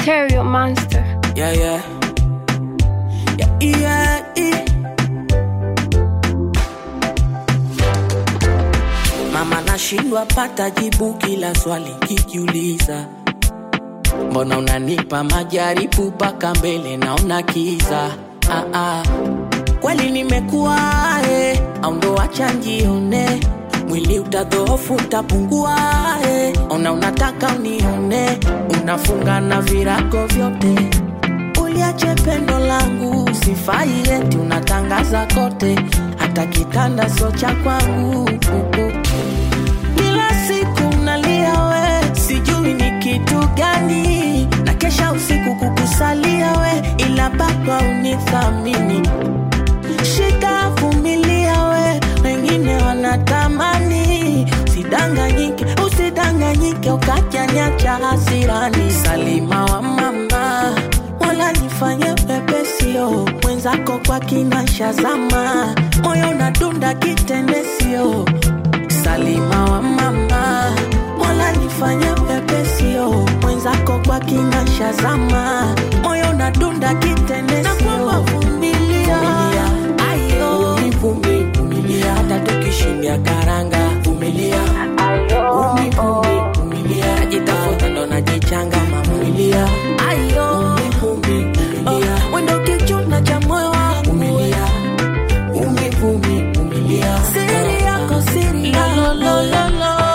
Material Monster. Yeah, yeah. Yeah, yeah, yeah. Mama nashindwa pata jibu kila swali kikiuliza, mbona unanipa majaribu mpaka mbele naona kiza. Ah, ah. Kweli nimekuwa eh, au ndo acha njione mwili utadhoofu utapungua eh. Ona unataka unione, unafunga na virago vyote uliache pendo langu sifai eti unatangaza kote hata kitanda so cha kwangu kila siku nalia we sijui ni kitu gani na kesha usiku kukusalia we ila baba unithamini shika vumilia we wengine wanatamani usidanganyike usidanganyike ukajanyacha hasirani salima wa mama wala nifanye pepesio mwenzako kwa kinasha zama moyo unadunda kitendesio salima wa mama wala nifanye pepesio mwenzako kwa kinasha zama moyo unadunda kitendesio vumilia ayo vumi vumilia hata tukishindia karanga vumilia Umi, umi, vumilia najitafuta ndo najichanga mavumilia ayo umi, vumilia wendo kichuna cha moyo wangu vumilia umi, vumi, vumilia siri yako siri yako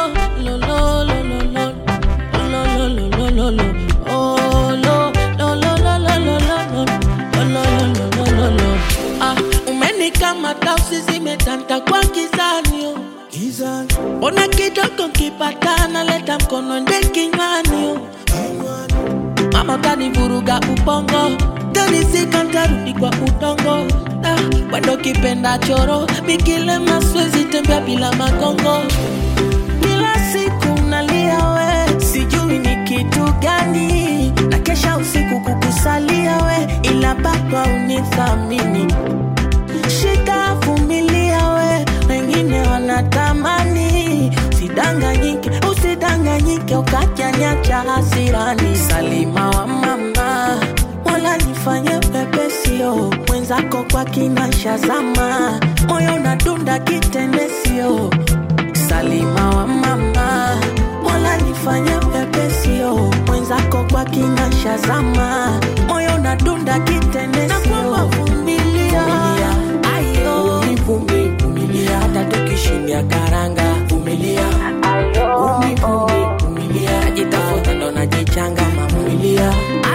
Ah, umenikamata usizimetanta kwa kizanio mbona kidogo nkipatana leta mkono nde kinywani mama utanivuruga ubongo tanisika ntarudi kwa udongo ah, wendo kipenda choro mikilema swezi tembea bila magongo kila siku nalia we sijui ni kitu gani na kesha usiku kukusalia we ila baba unithamini shika vumilia we wengine wanatamani usidanganyike usidanganyike ukajanyacha hasirani salima wa mama wala nifanye pepesio mwenzako kwa kinasha zama moyo unadunda kitendesio salima wa mama wala nifanye pepesio mwenzako kwa kinasha zama moyo unadunda kitendesio vumilia ayo vumi vumilia hata tukishindia karanga vumilia umi, umi, vumilia najitafuta ndo najichanga mavumilia